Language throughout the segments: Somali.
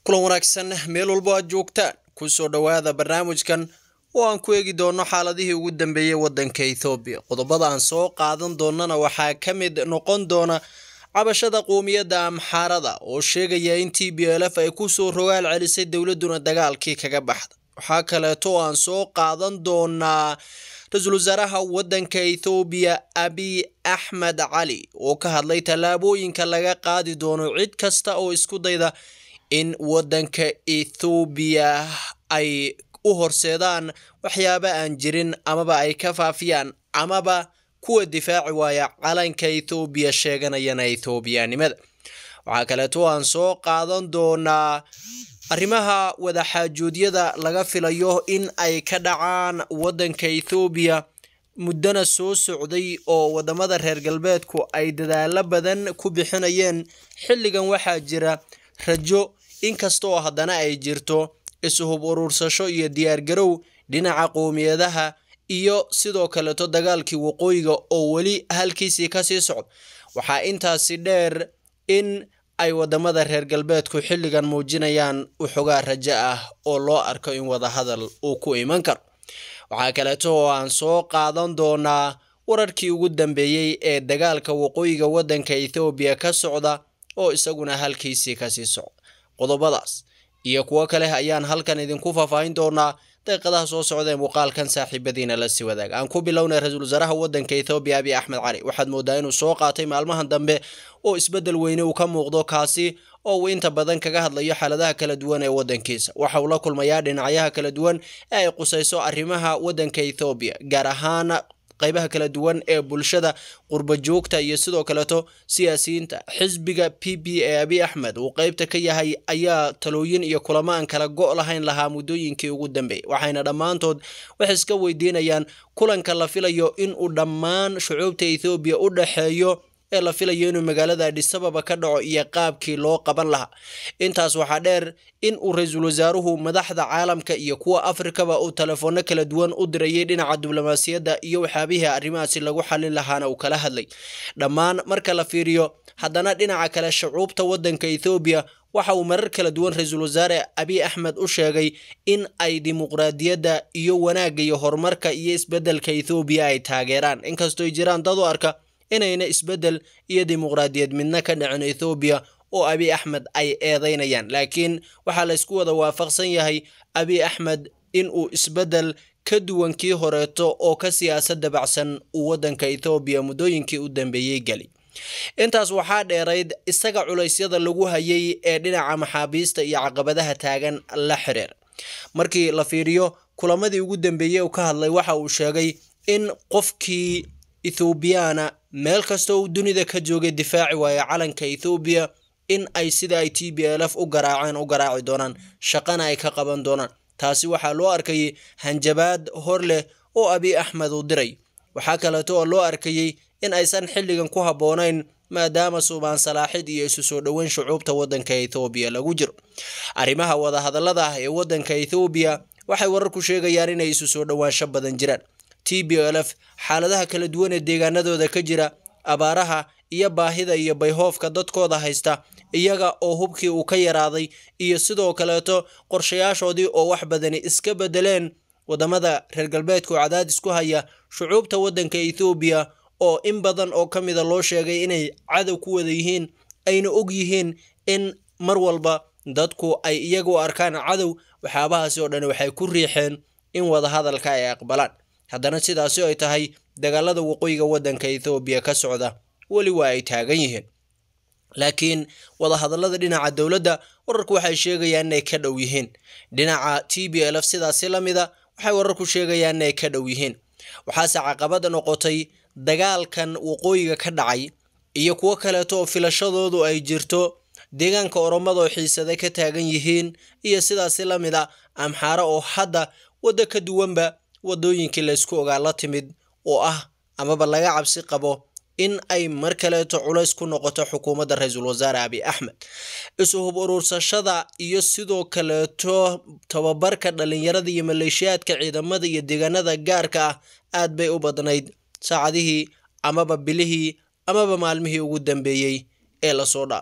kulan wanaagsan meel walbo aad joogtaan kusoo dhowaada barnaamijkan oo aan ku eegi doono xaaladihii ugu dambeeyey waddanka ethoobiya qodobada aan soo qaadan doonana waxaa ka mid noqon doona cabashada qoomiyadda amxaarada oo sheegaya in t b l f ay kusoo rogaal celisay dowladduna dagaalkii kaga baxda waxaa kaleeto oo aan soo qaadan doonaa ra-iisul wasaaraha waddanka ethoobiya abiy axmed cali oo ka hadlay tallaabooyinka laga qaadi doono cid kasta oo isku dayda in waddanka ethoobiya ay u horseedaan waxyaaba aan jirin amaba ay ka faafiyaan amaba kuwa difaaci waaya calanka ethoobiya sheeganayana ethoobiyanimada waxaa kaleeto aan soo qaadan doonaa arrimaha wadaxaajoodyada laga filayo in ay ka dhacaan waddanka ethoobiya muddana soo socday oo wadamada reer galbeedku ay dadaalo badan ku bixinayeen xilligan waxaa jira rajo inkasta oo haddana ay jirto isuhub urursasho iyo diyaargarow dhinaca qowmiyadaha iyo sidoo kaleeto dagaalkii waqooyiga oo weli halkiisii kasii socda waxaa intaasi dheer in ay wadamada reer galbeedku xilligan muujinayaan waxoogaa rajo ah oo loo arko in wadahadal uu ku iman karo waxaa kaleeto oo aan soo qaadan doonaa wararkii ugu dambeeyey ee dagaalka waqooyiga waddanka ethoobiya ka socda oo isaguna halkiisii kasii socda qodobadaas iyo kuwo kale ayaan halkan idinku faahfaahin doonaa daqiiqadaha soo socda ee muuqaalkan saaxiibadiina la sii wadaag aan ku bilownay ra-iisul wasaaraha waddanka ethoobiya abiy axmed cali waxaad moodaa inuu soo qaatay maalmahan dambe oo isbeddel weyne uu ka muuqdo kaasi oo uu inta badan kaga hadlayo xaaladaha kala duwan ee waddankiisa waxa uu la kulmayaa dhinacyaha kala duwan ee ay qusayso arrimaha waddanka ethoobiya gaar ahaan qaybaha kala duwan ee bulshada qurba joogta iyo sidoo kaleeto siyaasiyiinta xisbiga p b ee abiy axmed uu qeybta ka yahay ayaa talooyin iyo kulamo aan kala go' lahayn lahaa muddooyinkii ugu dambeeyay waxayna dhammaantood waxay iska weydiinayaan kulanka la filayo inuu dhammaan shucuubta ethoobiya u dhexeeyo ee la filayo inuu magaalada adhisababa ka dhaco iyo qaabkii loo qaban lahaa intaas waxaa dheer in uu ra-iisul wasaaruhu madaxda caalamka iyo kuwa afrikaba uu telefoonno kala duwan u dirayay dhinaca diblomaasiyadda iyo waxyaabihii arrimahaasi lagu xallin lahaana uu kala hadlay dhammaan marka la fiiriyo haddana dhinaca kale shucuubta waddanka ethoobiya waxa uu marar kala duwan ra-iisul wasaare abiy axmed u sheegay in ay dimuqraadiyadda iyo wanaagga iyo horumarka iyo isbeddelka ethoobiya ay taageeraan inkastooy jiraan dad u arka inayna isbeddel iyo dimuqraadiyad midna ka dhicin ethoobiya oo abiy axmed ay eedeynayaan laakiin waxaa la ysku wada waafaqsan yahay abiy axmed in uu isbeddel ka duwan kii horeeto oo ka siyaasad dabacsan uu waddanka ethoobiya muddooyinkii u dambeeyey geli intaas waxaa dheerayd isaga culaysyada lagu hayay ee dhinaca maxaabiista iyo caqabadaha taagan la xiriir markii la fiiriyo kulamadii ugu dambeeyey uu ka hadlay waxa uu sheegay in qofkii ethoobiyaana meel kastoo uu dunida ka joogay difaaci waayo calanka ethoobiya in ay sida ay t b l f u garaaceen u garaaci doonaan shaqana ay ka qaban doonaan taasi waxaa loo arkayay hanjabaad hor leh oo abiy axmed uu diray waxaa kaleeto oo loo arkayey in aysan xilligan ku habboonayn maadaama suubaan salaaxid iyo isu soo dhoweyn shucuubta waddanka ethoobiya lagu jiro arrimaha wadahadallada ah ee waddanka ethoobiya waxay wararku sheegayaan inay isu soo dhowaansho badan jiraan t b l f xaaladaha kala duwan ee deegaanadooda ka jira abaaraha iyo baahida iyo bayhoofka dadkooda haysta iyaga oo hubkii uu ka yaraaday iyo sidoo kaleeto qorshayaashoodii oo wax badani iska bedeleen wadamada reer galbeedku cadaadis ku haya shucuubta waddanka ethoobiya oo in badan oo ka mida loo sheegay inay cadow ku wada yihiin ayna og yihiin in mar walba dadku ay iyaga u arkaan cadow waxyaabahaasi oo dhan waxay ku riixeen in wadahadalka ay aqbalaan haddana sidaasi ay tahay dagaalada waqooyiga waddanka ethoobiya ka socda weli waa ay taagan yihiin laakiin wadahadallada dhinaca dowladda wararku waxay sheegayaan inay ka dhow yihiin dhinaca t b l f sidaasi la mida waxay wararku sheegayaan inay ka dhow yihiin waxaase caqabad noqotay dagaalkan waqooyiga ka dhacay iyo kuwo kaleeto oo filashadoodu ay jirto deegaanka oromada oo xiisada ka taagan yihiin iyo sidaasi la mid a amxaare oo hadda waddo ka duwanba waddooyinkii laysku ogaa la timid oo ah amaba laga cabsi qabo in ay mar kaleeto culays ku noqoto xukuumadda ra-iisul wasaare abiy axmed isuhub urursashada iyo sidoo kaleeto tababarka dhalinyarada iyo maleeshiyaadka ciidamada iyo deegaanada gaarka ah aad bay u badnayd saacadihii amaba bilihii amaba maalmihii ugu dambeeyey ee lasoo dhaafay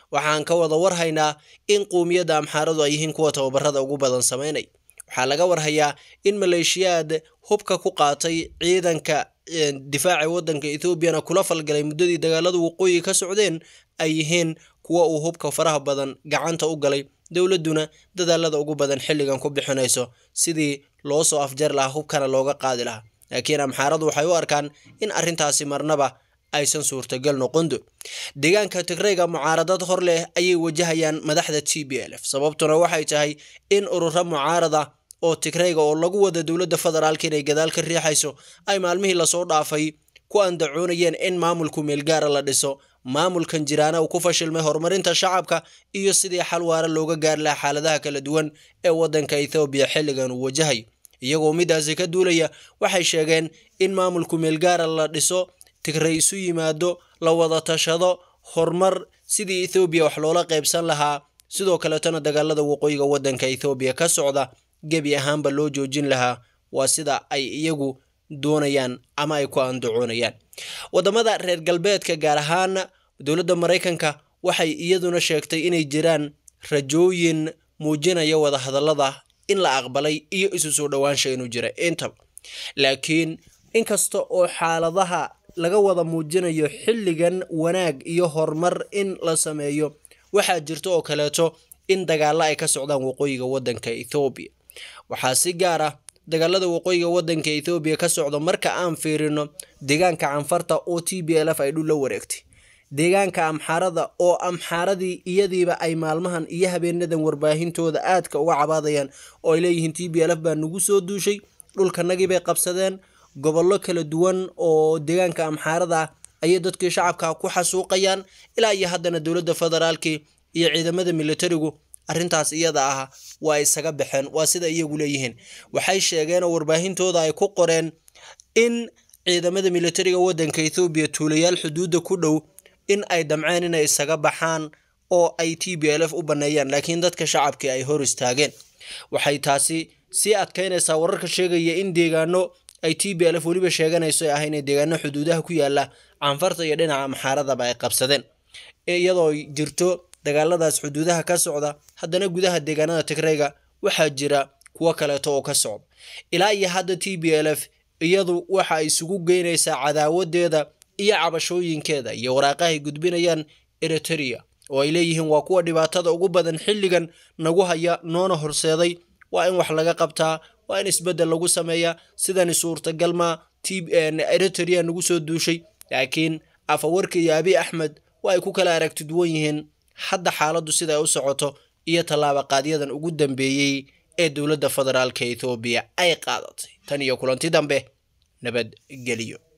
waxaan ka wada warhaynaa in qowmiyadda amxaaradu ay yihiin kuwa tababarada ugu badan samaynay waxaa laga warhayaa in maleeshiyaad hubka ku qaatay ciidanka difaaca waddanka ethoobiana kula falgalay muddadii dagaalada waqooyi ka socdeen ay yihiin kuwa uu hubka faraha badan gacanta u galay dowladduna dadaalada ugu badan xilligan ku bixinayso sidii loo soo afjar lahaa hubkana looga qaadi lahaa laakiin amxaaradu waxay u arkaan in arrintaasi marnaba aysan suurtagal noqondo deegaanka tigrayga mucaaradad hor leh ayay wajahayaan madaxda t b l f sababtuna waxay tahay in ururo mucaarada oo tigrayga oo lagu wada dowladda federaalka inay gadaal ka riixayso ay maalmihii lasoo dhaafay ku andacoonayeen in maamulku meelgaara la dhiso maamulkan jiraana uu ku fashilmay horumarinta shacabka iyo sidii xal waara looga gaari lahaa xaaladaha kala duwan ee waddanka ethoobiya xilligan uu wajahayo iyagoo midaasi ka duulaya waxay sheegeen in maamulku meelgaara la dhiso tigray isu yimaado la wada tashado horumar sidii ethoobiya wax loola qaybsan lahaa sidoo kaletana dagaalada waqooyiga waddanka ethoobiya ka socda gebi ahaanba loo joojin lahaa waa sida ay iyagu doonayaan ama ay ku andacoonayaan waddamada reer galbeedka gaar ahaan dowladda maraykanka waxay iyaduna sheegtay inay jiraan rajooyin muujinaya wadahadallada in la aqbalay iyo isu soo dhowaansha inuu jira intaba laakiin inkasta oo xaaladaha laga wada muujinayo xilligan wanaag iyo horumar in la sameeyo waxaa jirta oo kaleeto in dagaalo ay ka socdaan waqooyiga waddanka ethoobiya waxaa si gaar ah dagaalada waqooyiga waddanka ethoobiya ka socda marka aan fiirino deegaanka canfarta oo t b l f ay dhul la wareegtay deegaanka amxaarada oo amxaaradii iyadiiba ay maalmahan iyo habeenadan warbaahintooda aadka uga cabaadayaan oo ay leeyihiin t b l f baa nagu soo duushay dhulkanagii bay qabsadeen gobollo kala duwan oo deegaanka amxaarada ah ayay dadkii shacabka ku xasuuqayaan ilaa iyo haddana dowladda federaalkii iyo ciidamada militarigu arrintaas iyada ah waa isaga baxeen waa sida iyagu leeyihiin waxay sheegeen oo warbaahintooda ay ku qoreen in ciidamada militariga waddanka ethoobiya tuulayaal xuduudda ku dhow in ay damceen inay isaga baxaan oo ay t b l f u banneeyaan laakiin dadka shacabkii ay hor istaageen waxay taasi sii adkaynaysaa wararka sheegaya in deegaano ay t b l f weliba sheeganayso ah inay deegaano xuduudaha ku yaala canfarta iyo dhinaca amxaaradaba ay qabsadeen iyadoo jirto dagaaladaas xuduudaha ka socda haddana gudaha deegaanada tigrayga waxaa jira kuwo kaleeto oo ka socda ilaa iyo hadda t b l f iyadu waxa ay isugu geynaysaa cadaawadeeda iyo cabashooyinkeeda iyo waraaqahay gudbinayaan eriteria oo ay leeyihiin waa kuwa dhibaatada ugu badan xilligan nagu haya noona horseeday waa in wax laga qabtaa waa in isbeddel lagu sameeyaa sidani suurtagalma eriteria nagu soo duushay laakiin afawarka iyo abi axmed waa ay ku kala aragti duwan yihiin hadda xaaladdu sida ay u socoto iyo tallaaba qaadyadan ugu dambeeyey ee dowladda federaalka ethoobiya ay qaadatay tan iyo kulanti dambe nabadgeliyo